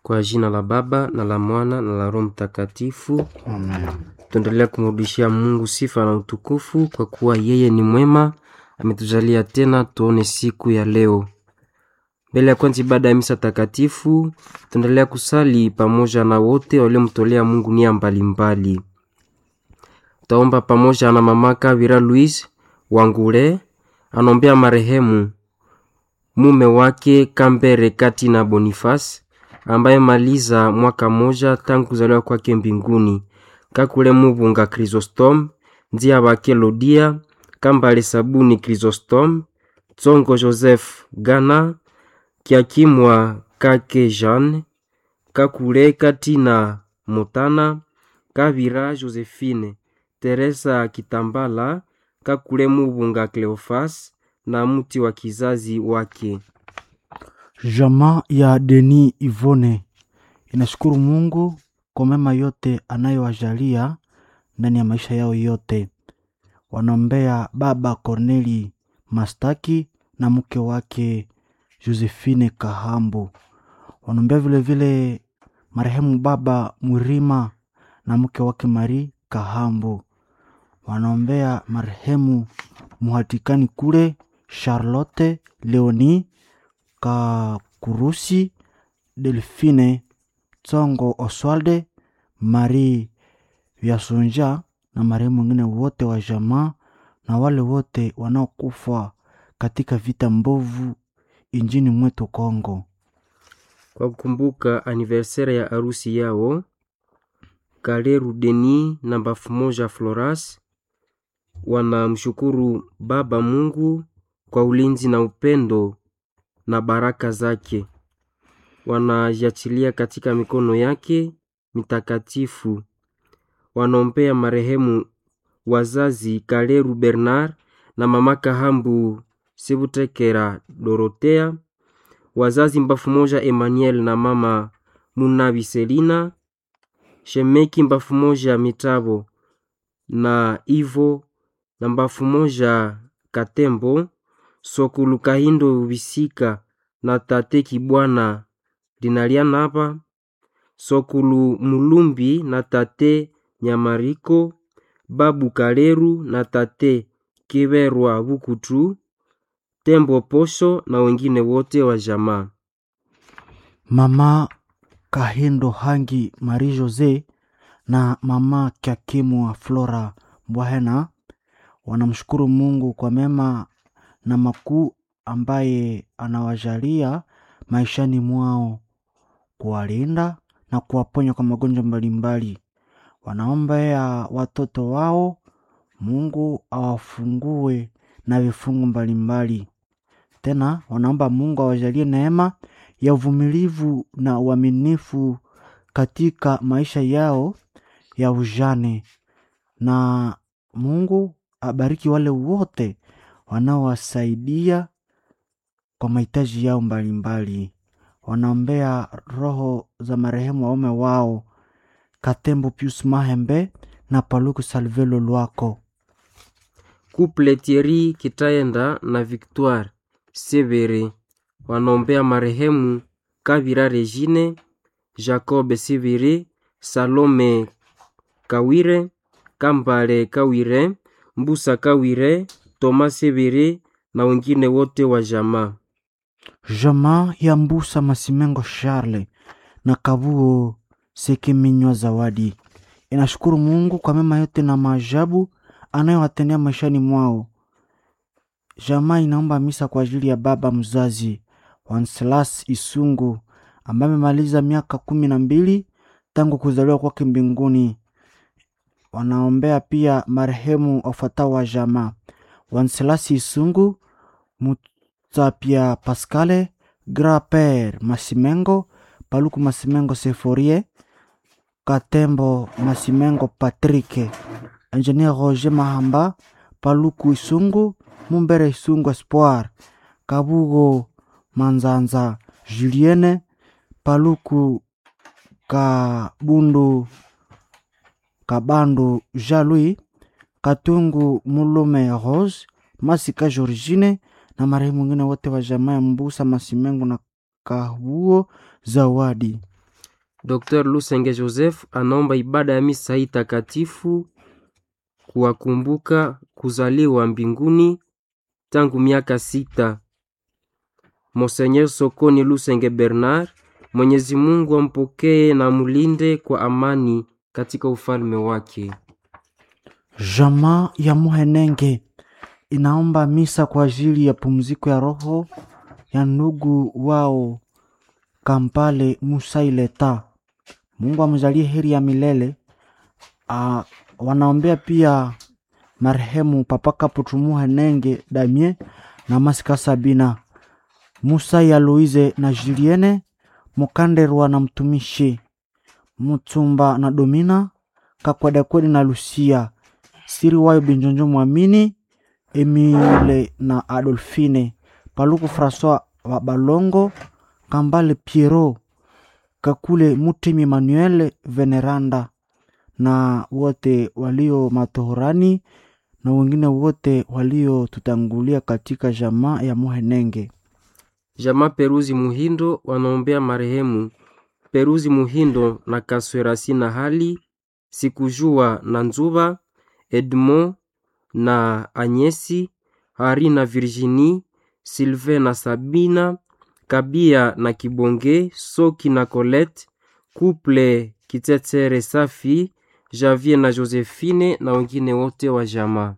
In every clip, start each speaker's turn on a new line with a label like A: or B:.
A: Kwa jina la Baba na la Mwana na la Roho Mtakatifu.
B: Amen.
A: Tuendelea kumrudishia Mungu sifa na utukufu kwa kuwa yeye ni mwema, ametujalia tena tuone siku ya leo. Mbele ya kwanza ibada ya misa takatifu, tuendelea kusali pamoja na wote waliomtolea Mungu nia mbalimbali. Taomba pamoja na mama Kavira Louise Wangule, anombea marehemu mume wake Kambere Kati na Boniface ambaye maliza mwaka moja tangu kuzaliwa kwake mbinguni. Kakule Mubunga Chrysostom, Ndia Bake Lodia, Kambale Sabuni Chrysostom, Tsongo Joseph Gana, Kiakimwa Kake Jeanne, Kakule Katina Motana, Kavira Josephine, Teresa Kitambala, Kakule Mubunga Cleofas na mti wa kizazi wake.
B: Jamaa ya Deni Ivone inashukuru Mungu kwa mema yote anayowajalia ndani ya maisha yao yote. Wanaombea baba Corneli Mastaki na mke wake Josephine Kahambo. Wanaombea vilevile marehemu baba Mwirima na mke wake Marie Kahambo. Wanaombea marehemu Muhatikani kule Charlotte Leoni Kakurusi Delfine Tsongo Oswalde Marie Vyasonja na marehemu wengine wote wa jamaa na wale wote wanaokufa katika vita mbovu injini mwetu Kongo.
A: Kwa kukumbuka aniversere ya arusi yao Kaleru Deni na Bafu Moja Floras wanamshukuru Baba Mungu kwa ulinzi na upendo na baraka zake. Wanajiachilia katika mikono yake mitakatifu. Wanaombea marehemu wazazi Kaleru Bernard na mama Kahambu Sebutekera Dorotea, wazazi Mbafu Moja Emmanuel na mama Munabi Selina, Shemeki Mbafu Moja Mitabo na Ivo na Mbafu Moja Katembo, Sokulu Kahindo Bisika na tate Kibwana Dinalianapa, Sokulu Mulumbi na tate Nyamariko, Babu Kaleru na tate Kiberwa Bukutu, Tembo Posho na wengine wote wa jamaa.
B: Mama Kahindo Hangi Marie Jose na mama Kyakimwa Flora Mbwahena wanamshukuru Mungu kwa mema na makuu ambaye anawajalia maishani mwao, kuwalinda na kuwaponya kwa magonjwa mbalimbali. Wanaombea watoto wao, Mungu awafungue na vifungu mbalimbali. Tena wanaomba Mungu awajalie neema ya uvumilivu na uaminifu katika maisha yao ya ujane, na Mungu abariki wale wote wanaowasaidia kwa mahitaji yao mbalimbali. Wanaombea roho za marehemu waume wao Katembo Pius Mahembe na Paluku Salvelo Lwako.
A: Couple Thierry Kitaenda na Victoire Severe wanaombea marehemu Kavira Regine, Jacob Severe, Salome Kawire, Kambale Kawire, Mbusa Kawire, Thomas Severe na wengine wote wa jamaa.
B: Jamaa ya Mbusa Masimengo Charle na Kabuo Sekiminywa Zawadi inashukuru Mungu kwa mema yote na maajabu anayowatendea maishani mwao. Jamaa inaomba misa kwa ajili ya baba mzazi Wanselas Isungu ambaye amemaliza miaka kumi na mbili tangu kuzaliwa kwake mbinguni. Wanaombea pia marehemu wafuatao wa jamaa Wanselas Isungu, Mutsapia Pascale, Graper Masimengo, Paluku Masimengo Seforie, Katembo Masimengo Patrick, Engineer Roger Mahamba, Paluku Isungu, Mumbere Isungu Espoir, Kabugo Manzanza Julienne, Paluku Kabundu Kabandu Jalui, Katungu Mulume Rose, Masika Georgine na marehemu wengine wote wa jamaa ya Mbusa Masimengo na Kabuo Zawadi.
A: Dr. Lusenge Joseph anaomba ibada ya misa hii takatifu kuwakumbuka kuzaliwa mbinguni tangu miaka sita Monseigneur Sokoni Lusenge Bernard. Mwenyezi Mungu ampokee na mulinde kwa amani katika ufalme wake.
B: Jamaa ya Muhenenge inaomba misa kwa ajili ya pumziko ya roho ya ndugu wao Kampale Musaileta. Mungu amjalie heri ya milele. Ah, wanaombea pia marehemu Papa Kaputu Muhenenge Damien na Masika Sabina Musa ya Louise na Julienne Mukanderwa na mtumishi Mutsumba na Domina Kakwedekwedi na Lucia Siri wayo Binjonjo Mwamini Emile na Adolfine Paluku Francois wa Balongo Kambale Piero Kakule Mutemi Emmanuel Veneranda na wote walio matohorani na wengine wote waliotutangulia katika jamaa ya Muhenenge.
A: Jamaa Peruzi Muhindo wanaombea marehemu Peruzi Muhindo na Kaswerasi na hali Sikujua na Nzuba Edmond na Anyesi Hari na Virginie Sylvain na Sabina Kabia na Kibonge Soki na Colette Couple Kitetere Safi Javier na Josephine na wengine wote wa jamaa.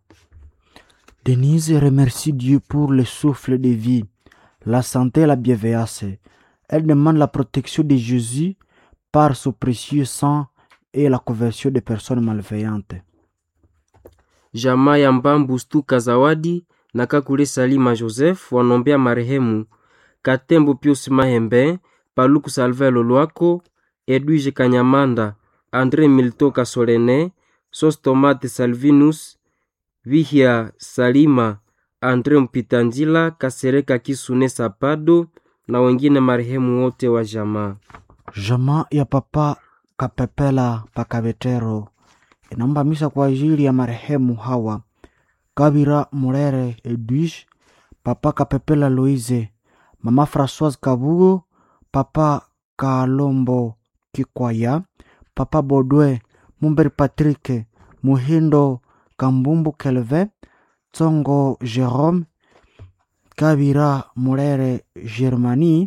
B: Denise remercie Dieu pour le souffle de vie, la santé et la bienveillance. Elle demande la protection de Jésus par son précieux sang et la conversion des personnes malveillantes.
A: Jamaa ya Mbambu Stuka Zawadi na Kakule Salima Joseph wanaombea marehemu Katembo Pius Mahembe, Paluku Salve Lolwako, Edwige Kanyamanda, Andre Milto Kasolene, Sostomate Salvinus, Vihia Salima, Andre Mpitandila, Kasereka Kisune Sapado na wengine marehemu wote wa jamaa.
B: Jamaa ya Papa Kapepela Pakabetero inaomba misa kwa ajili ya marehemu hawa Kabira Murere Edwige, Papa Kapepela Loise, Mama Françoise Kabugo, Papa Kalombo Kikwaya, Papa Bodwe Mumberi Patrick, Muhindo Kambumbu Kelve, Tsongo Jerome, Kabira Murere Germani,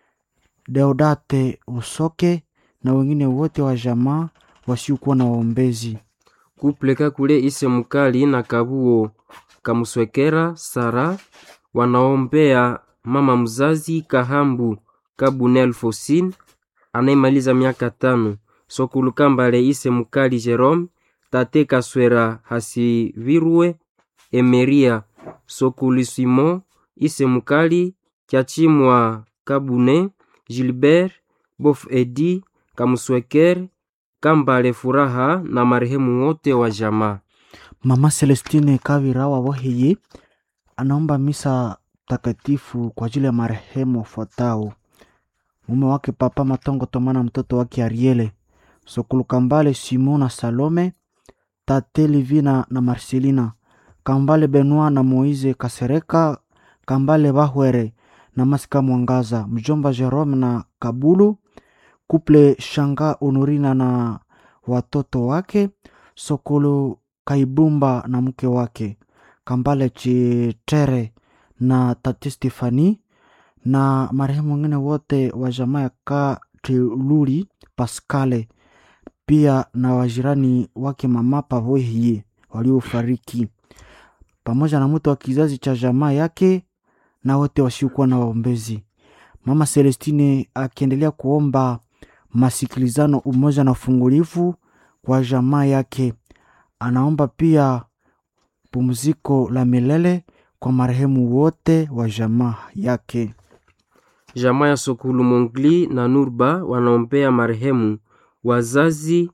B: Deodate Usoke na wengine wote wa jamaa wasiokuwa na waombezi.
A: Kuple Kakule Ise Mukali na Kabuo Kamuswekera Sara wanaombea mama mzazi Kahambu Kabunel Fosin anayemaliza miaka tano, Sokulu Kambale Ise Mukali Jerome, Tate Kaswera Hasivirwe Emeria Sokulu Simon Ise Mukali Kyachimwa Kabune Gilbert Bof Edi Kamusweker Kambale Furaha na marehemu wote wa jamaa.
B: Mama Celestine Kavira wa Boheye anaomba misa takatifu kwa ajili ya marehemu wafuatao: mume wake Papa Matongo Tomana, mtoto wake Ariele Sokulu Kambale, Simon na Salome, tate Livina na Marcelina Kambale, Benoit na Moise Kasereka Kambale, Bahwere na Masika Mwangaza, mjomba Jerome na Kabulu, kuple Shanga Honorina na watoto wake Sokolo Kaibumba na mke wake Kambale Chitere na tati Stefani na marehemu wengine wote wa jamaa ya Katiluli Paskale, pia na wajirani wake mama Pavohie waliofariki, pamoja na mtu wa kizazi cha jamaa yake na wote wasiokuwa na waombezi. Mama Celestine akiendelea kuomba masikilizano, umoja na ufungulivu kwa jamaa yake. Anaomba pia pumziko la milele kwa marehemu wote wa jamaa yake.
A: Jamaa ya Sokulu Mongli na Nurba wanaombea marehemu wazazi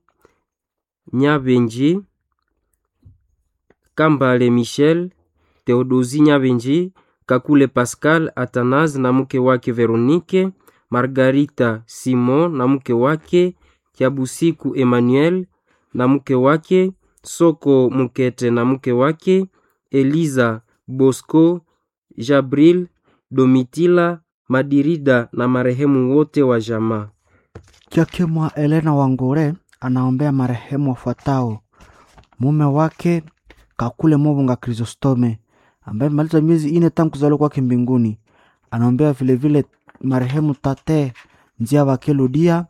A: Nyabenji Kambale Michel, Theodosi Nyabenji, Kakule Pascal Athanase na mke wake Veronike, Margarita Simon na mke wake, Kiabusiku Emmanuel na mke wake, Soko Mukete na mke wake, Eliza Bosco, Jabril Domitila Madirida na marehemu wote wa jamaa.
B: Kyakimwa Elena Wangure anaombea marehemu wafuatao: mume wake Kakule Mobunga Chrysostome ambaye amemaliza miezi ine tangu kuzaliwa kwake mbinguni. Anaombea vilevile marehemu Tate Njia Bakeludia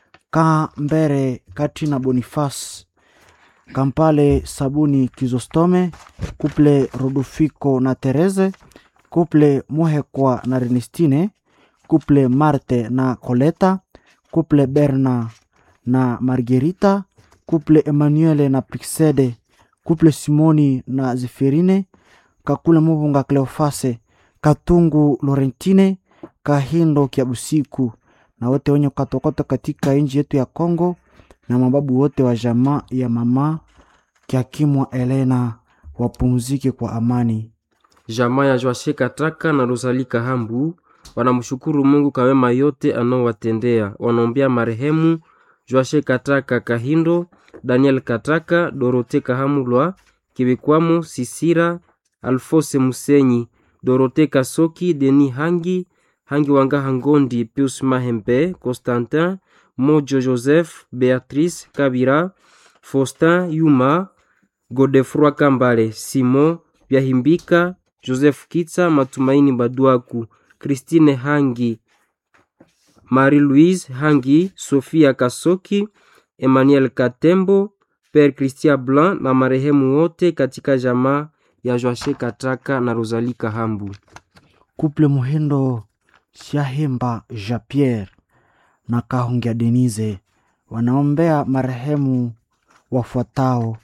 B: Kambere Katrina Boniface Kampale Sabuni Kizostome Kuple Rodufiko na Tereze Kuple Muhekwa na Renestine Kuple Marte na Coleta Kuple Berna na Margerita Kuple Emmanuele na Pixede Kuple Simoni na Zefirine Kakule Mubunga Cleofase Katungu Lorentine Kahindo Kiabusiku na wote wenye kukatokota katika nchi yetu ya Kongo na mababu wote wa jamaa ya mama Kiakimwa Elena wapumzike kwa amani.
A: Jamaa ya Joashe Kataka na Rosali Kahambu wanamshukuru Mungu kwa wema yote anaowatendea. Wanaombea marehemu Joashe Kataka Kahindo, Daniel Kataka, Dorote Kahamulwa, Kibikwamo Sisira, Alfose Musenyi, Dorote Kasoki, Deni Hangi, Hangi Wanga Hangondi, Pius Mahembe, Constantin, Mojo Joseph, Beatrice Kabira, Faustin Yuma, Godefroi Kambale, Simon Byahimbika, Joseph Kitsa, Matumaini Baduaku, Christine Hangi, Marie-Louise Hangi, Sofia Kasoki, Emmanuel Katembo, Père Christian Blanc na marehemu wote katika jamaa ya Joashe Kataka na Rosalie Kahambu.
B: Kuple Muhindo Shahemba Jean Pierre na Kahungia Denise wanaombea marehemu wafuatao: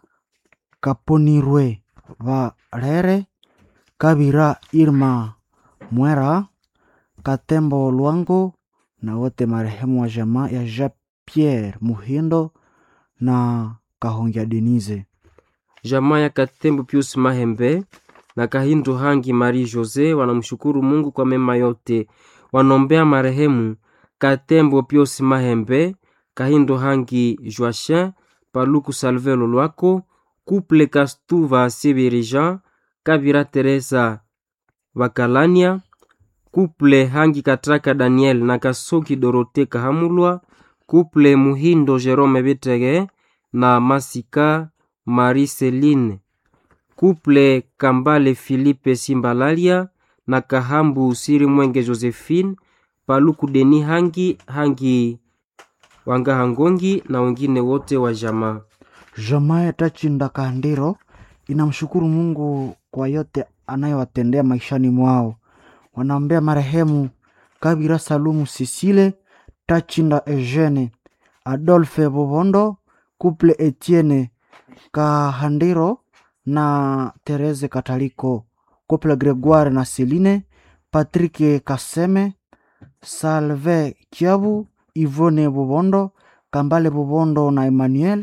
B: Kaponirwe Varere, Kabira Irma Mwera, Katembo Lwango na wote marehemu wa jamaa ya Jean Pierre Muhindo na Kahungia Denise.
A: Jamaa ya Katembo Pius Mahembe na Kahindo Hangi Marie Jose wanamshukuru Mungu kwa mema yote. Wanaombea marehemu Katembo Pius Mahembe, Kahindo Hangi Joachin, Paluku Salvelo Lwako, Couple Kastuva Sibirija, Kabira Teresa Bakalania, Couple Hangi Katraka Daniel na Kasoki Dorote Kahamulwa, Couple Muhindo Jerome Betege na Masika Marie Celine, Couple Kambale Philippe Simbalalia na Kahambu Siri Mwenge Josephine, Paluku Deni Hangi Hangi Wanga Hangongi na wengine wote wa jamaa.
B: Jamaa ya Tachinda Kandiro inamshukuru Mungu kwa yote anayowatendea maishani mwao. Wanaombea marehemu Kabira Salumu Sisile, Tachinda Eugene, Adolphe Bobondo, Couple Etienne Kahandiro na Therese Kataliko, Couple Gregoire na Celine, Patrick Kaseme, Salve Kiabu, Ivone Bobondo, Kambale Bobondo na Emmanuel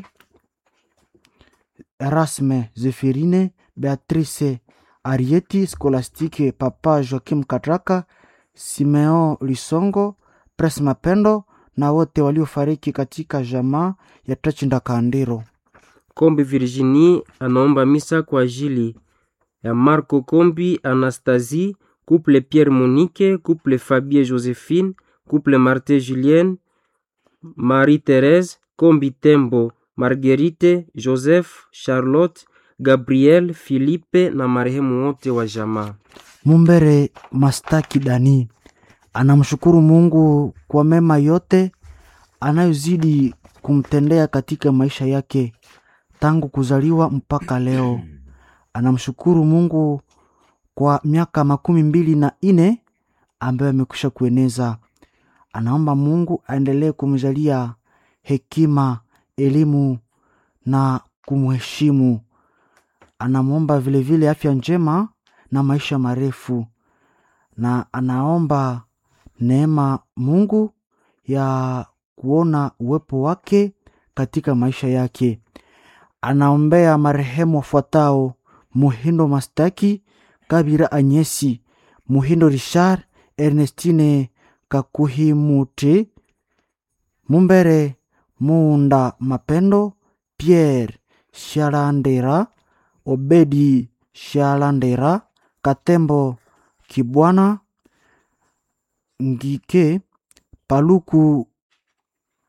B: Erasme Zefirine, Beatrice Arieti, Skolastike Papa Joakim Katraka, Simeo Lisongo, Pres Mapendo na wote waliofariki katika jamaa ya Tachinda Kandiro.
A: Kombi Virginie anaomba misa kwa ajili ya Marco Kombi Anastasie, couple Pierre Monique, couple Fabie Josephine, couple Marthe Julienne, Marie Therese, Kombi Tembo, Marguerite, Joseph, Charlotte, Gabriel, Philippe na marehemu wote wa jamaa.
B: Mumbere Mastaki Dani anamshukuru Mungu kwa mema yote anayozidi kumtendea katika maisha yake tangu kuzaliwa mpaka leo. Anamshukuru Mungu kwa miaka makumi mbili na nne ambayo amekwisha kueneza. Anaomba Mungu aendelee kumjalia hekima, elimu na kumheshimu. Anamwomba vilevile afya njema na maisha marefu, na anaomba neema Mungu ya kuona uwepo wake katika maisha yake. Anaombea marehemu wafuatao: Muhindo Mastaki, Kabira Anyesi, Muhindo Richard, Ernestine Kakuhimuti, Mumbere Munda Mapendo, Pierre Shalandera, Obedi Shalandera, Katembo Kibwana, Ngike Paluku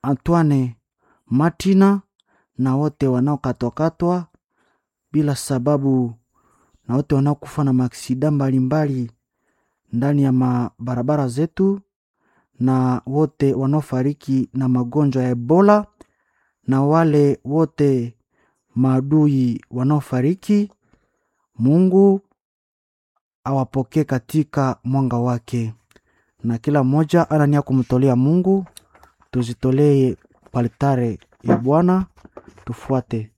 B: Antoine Martina na wote wanaokatwakatwa bila sababu na wote wanaokufa na maaksida mbalimbali ndani ya mabarabara zetu na wote wanaofariki na magonjwa ya Ebola na wale wote maadui wanaofariki, Mungu awapokee katika mwanga wake, na kila mmoja ana nia kumtolea Mungu. Tuzitolee palitare ya Bwana, tufuate.